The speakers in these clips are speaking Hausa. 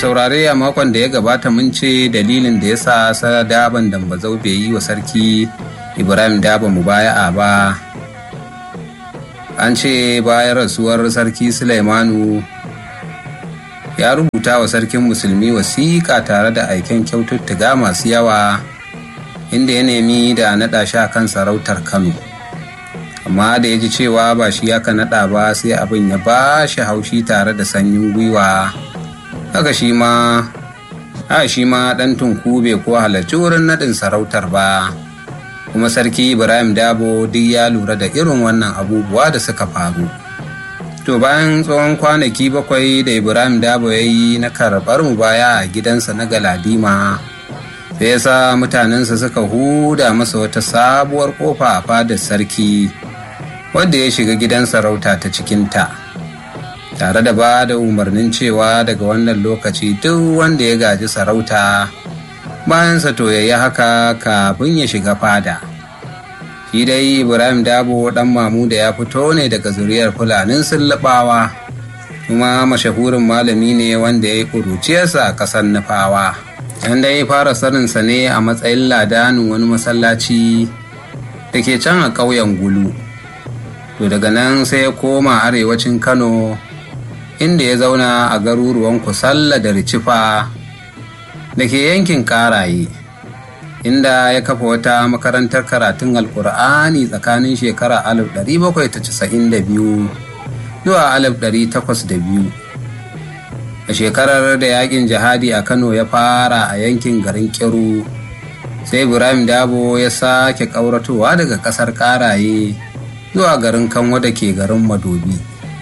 saurare a makon da ya gabata mun ce dalilin da ya sa sadaban dambazau bai yi wa sarki ibrahim daba mubaya'a ba an ce bayan rasuwar sarki sulaimanu ya rubuta wa sarkin musulmi wasiƙa tare da aiken kyaututtuka masu yawa inda ya nemi da naɗa shi a kan sarautar kano amma da ya ji cewa ba shi ya ka naɗa ba sai abin ya ba shi haushi tare da sanyin gwiwa haka shi ma a shi ma ɗan tunku bai ko halarci wurin naɗin sarautar ba kuma sarki ibrahim dabo duk ya lura da irin wannan abubuwa da suka faru to bayan tsawon kwanaki bakwai da ibrahim dabo ya yi na karɓar mu baya a gidansa na galadima sai ya sa mutanensa suka huda masa wata sabuwar kofa a fadar sarki wadda ya shiga gidan sarauta ta cikinta tare da ba da umarnin cewa daga wannan lokaci duk wanda ya gaji sarauta bayansa to ya yi haka kafin ya shiga fada shi dai ibrahim dabo dan mamu da ya fito ne daga zuriyar fulanin sullubawa kuma mashahurin malami ne wanda ya yi ƙuruciyarsa a ƙasar nufawa yan dai fara saninsa ne a matsayin ladanin wani masallaci da ke can a ƙauyen gulu to daga nan sai ya koma arewacin kano inda ya zauna a garuruwan kusalla da ricifa da ke yankin karaye inda ya kafa wata makarantar karatun alkur'ani tsakanin shekara 1792 zuwa 1802 a shekarar da yakin jihadi a kano ya fara a yankin garin kiru sai ibrahim dabo ya sake ƙauratowa daga ƙasar karaye zuwa garin kanwa da ke garin madobi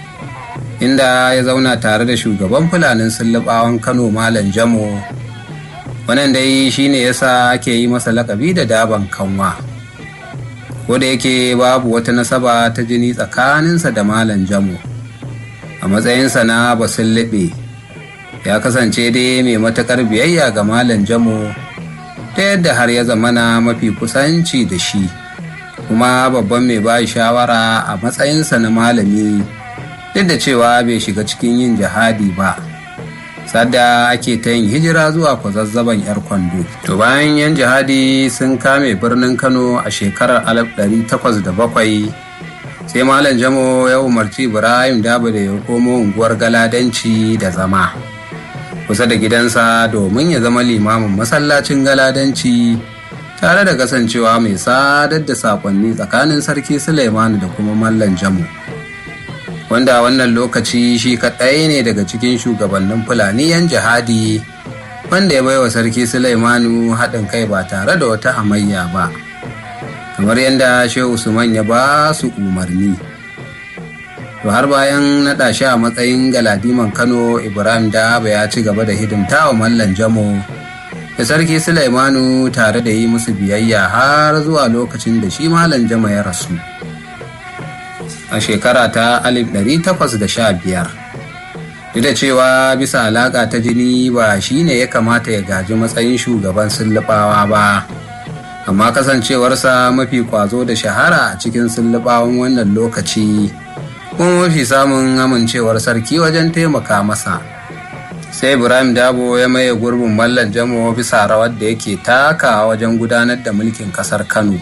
inda ya zauna tare da shugaban fulanin sullubawan kano malam jamo wannan dai shine yasa ake yi masa lakabi da daban kanwa ko da yake babu wata nasaba ta jini tsakaninsa da malam jamo a matsayinsa na basullube ya kasance dai mai matakar biyayya ga malam jamo ta yadda har ya zamana mafi kusanci da shi kuma babban mai ba shawara a matsayinsa na malami duk da cewa bai shiga cikin yin jihadi ba sadda ake ta yin hijira zuwa kwazazzaban yar kwando to bayan yan jihadi sun kame birnin kano a shekarar 1807 sai malam jamo ya umarci ibrahim dabo da ya komo unguwar galadanci da zama kusa da gidansa domin ya zama limamin masallacin galadanci tare da kasancewa mai sadar da sakonni tsakanin sarki suleimanu da kuma mallan jamo wanda wannan lokaci shi kaɗai ne daga cikin shugabannin fulani yan jihadi wanda ya baiwa sarki Sulaimanu haɗin kai ba tare da wata hamayya ba kamar yadda shehu usman ya ba su umarni to har bayan naɗa shi a matsayin galadiman kano ibrahim daba ya ci gaba da hidimta wa mallan jamo da sarki Sulaimanu tare da yi musu biyayya har zuwa lokacin da shi mallan jama ya rasu a shekara ta 1815 duk da cewa bisa alaƙa ta jini ba shi ne ya kamata ya gaji matsayin shugaban sullubawa ba amma kasancewarsa mafi kwazo da shahara a cikin sullubawan wannan lokaci kuma mafi samun amincewar sarki wajen taimaka masa sai ibrahim dabo ya maye gurbin mallan jamo bisa rawar da yake taka wajen gudanar da mulkin kasar kano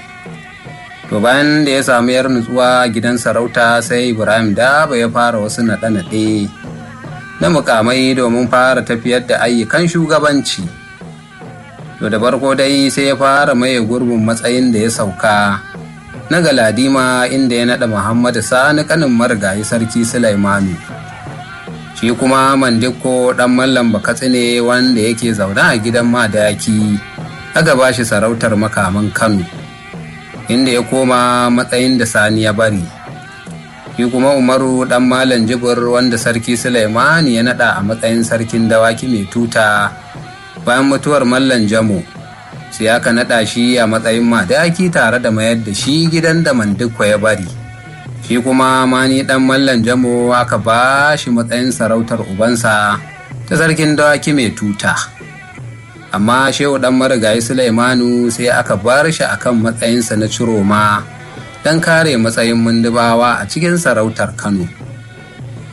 to bayan da ya samu yar nutsuwa gidan sarauta sai ibrahim daba ya fara wasu naɗe-naɗe na mukamai domin fara tafiyar da ayyukan shugabanci to da farko dai sai ya fara maye gurbin matsayin da ya sauka na galadima inda ya naɗa muhammadu sani kanin marigayi sarki sulaimanu shi kuma mandiko ɗan mallam bakatsi ne wanda yake zaune a gidan madaki aka ba shi sarautar makaman kano inda ya koma matsayin da sani ya bari shi kuma umaru dan malam jibir wanda sarki suleimani ya nada a matsayin sarkin dawaki mai tuta bayan mutuwar mallan jamo sai aka nada shi a matsayin madaki tare da mayar da shi gidan da mandikwa ya bari shi kuma mani dan mallan jamo aka ba shi matsayin sarautar ubansa ta sarkin dawaki mai tuta amma shehu dan marigayi Sulaimanu sai aka bar shi akan matsayinsa na ciroma don kare matsayin mundubawa a cikin sarautar Kano.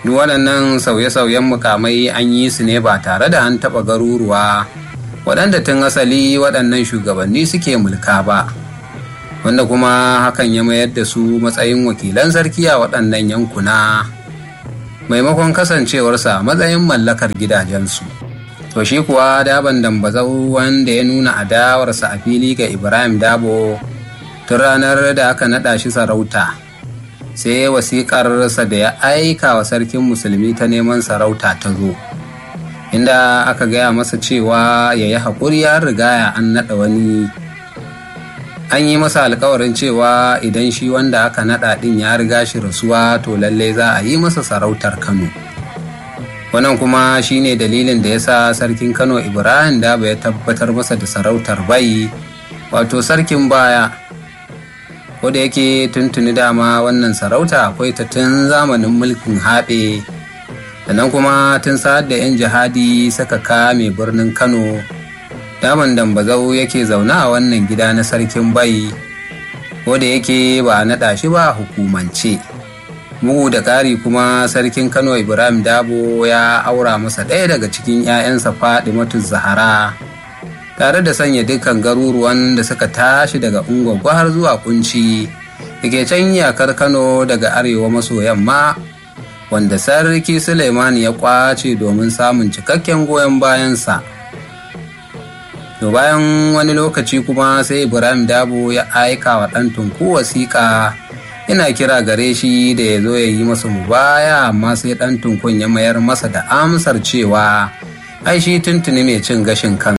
duk waɗannan sauye-sauyen mukamai an yi su ne ba tare da an taɓa garuruwa waɗanda tun asali waɗannan shugabanni suke mulka ba wanda kuma hakan ya mayar da su matsayin wakilan sarki a waɗannan yankuna maimakon kasancewarsa matsayin mallakar gidajensu to shi kuwa daban dambazau wanda ya nuna adawarsa a fili ga ibrahim dabo tun ranar da aka naɗa shi sarauta sai wasiƙarsa da ya aika wa sarkin musulmi ta neman sarauta ta zo inda aka gaya masa cewa ya yi haƙuri ya riga an naɗa wani an yi masa alkawarin cewa idan shi wanda aka naɗa ɗin ya riga shi rasuwa to lallai za a yi masa sarautar kano wannan kuma shine dalilin da ya sa sarkin kano ibrahim daba ya tabbatar masa da sarautar bai wato sarkin baya ko da yake tuntuni dama wannan sarauta akwai ta tun zamanin mulkin haɓe sannan kuma tun sa'ad da 'yan jihadi suka kame birnin kano daman dambazau yake zaune a wannan gida na sarkin bai ko da yake ba a naɗa shi ba hukumance bugu da ƙari kuma sarkin kano ibrahim dabo ya aura masa ɗaya daga cikin 'ya'yansa matu zahara tare da sanya dukkan garuruwan da suka tashi daga ungwagwa har zuwa kunci da ke can iyakar kano daga arewa maso yamma wanda sarki suleiman ya kwace domin samun cikakken goyon bayansa to bayan wani lokaci kuma sai ibrahim dabo ya aika wa ɗan tunku wasiƙa ina kira gare shi da ya zo ya yi masa mubaya amma sai ɗan tunkun ya mayar masa da amsar cewa ai shi tuntuni mai cin gashin kan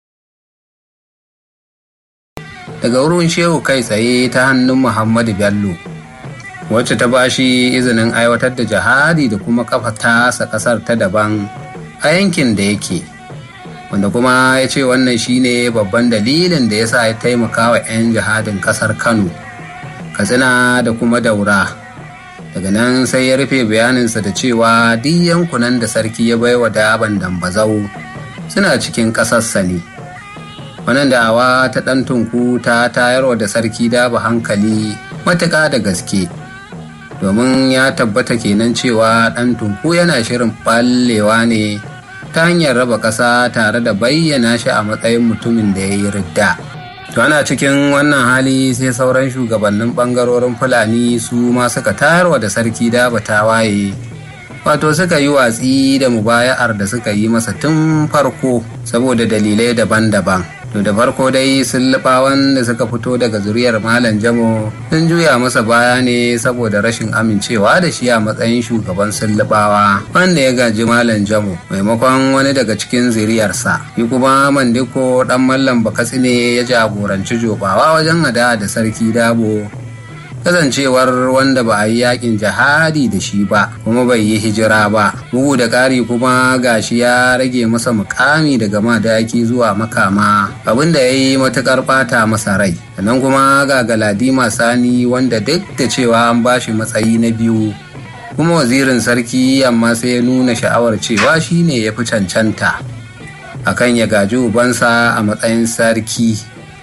daga wurin shehu kai tsaye ta hannun muhammadu bello wacce ta bashi izinin aiwatar da jihadi da kuma kafa tasa kasar ta daban a yankin da yake wanda kuma ya ce wannan shine babban dalilin da ya sa ya taimaka wa 'yan jihadin kasar kano katsina da kuma daura daga nan sai ya rufe bayaninsa da cewa duk yankunan da sarki ya baiwa daban dambazau suna cikin ƙasarsa ne wannan da'awa ta ɗan tunku ta tayarwa da sarki daba hankali matuƙa da gaske domin ya tabbata kenan cewa ɗan tunku yana shirin ɓallewa ne ta hanyar raba ƙasa tare da bayyana shi a matsayin mutumin da ya yi ridda. To ana cikin wannan hali sai sauran shugabannin ɓangarorin Fulani su ma suka tayarwa da sarki daba tawaye. Wato suka yi watsi da mubaya'ar da suka yi masa tun farko saboda dalilai daban-daban. To da farko dai sullubawan da suka fito daga zuriyar Malam Jamo sun juya masa baya ne saboda rashin amincewa da shi a matsayin shugaban sullubawa wanda ya gaji Malam Jamo maimakon wani daga cikin zuriyarsa. Shi kuma Mandiko dan Mallam Bakatsi ne ya jagoranci jobawa wajen hada da Sarki Dabo kasancewar wanda ba a yi yakin jihadi da shi ba kuma bai yi hijira ba bugu da ƙari kuma gashi ya rage masa mukami daga madaki zuwa makama abinda ya yi matuƙar ɓata masa rai sannan kuma ga galadima sani wanda duk da cewa an ba shi matsayi na biyu kuma wazirin sarki amma sai ya nuna sha'awar cewa shi ne ya fi cancanta akan ya gaji ubansa a matsayin sarki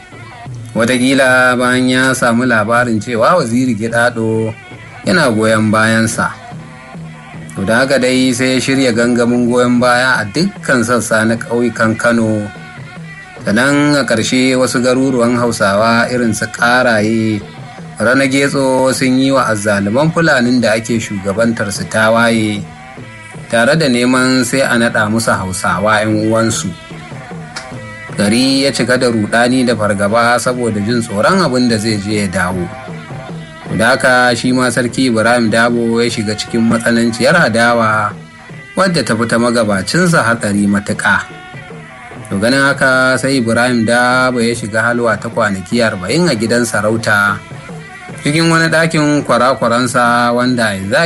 Wataƙila bayan ya samu labarin cewa waziri gidado yana goyon bayansa to da haka dai sai ya shirya gangamin goyon baya a dukkan sassa na ƙauyukan kano sannan a ƙarshe wasu garuruwan hausawa irin su ƙaraye rana getso sun yi wa azzaluman fulanin da ake shugabantar su tawaye tare da neman sai a naɗa musu hausawa 'yan uwansu gari ya cika da rudani da fargaba saboda jin tsoron abin da zai je ya dawo da haka shi ma sarki ibrahim dabo ya shiga cikin matsananciyar adawa wadda ta fita magabacinsa hatsari matuƙa to ganin haka sai ibrahim dabo ya shiga halwa ta kwanaki arba'in a gidan sarauta cikin wani ɗakin kwarakwaransa wanda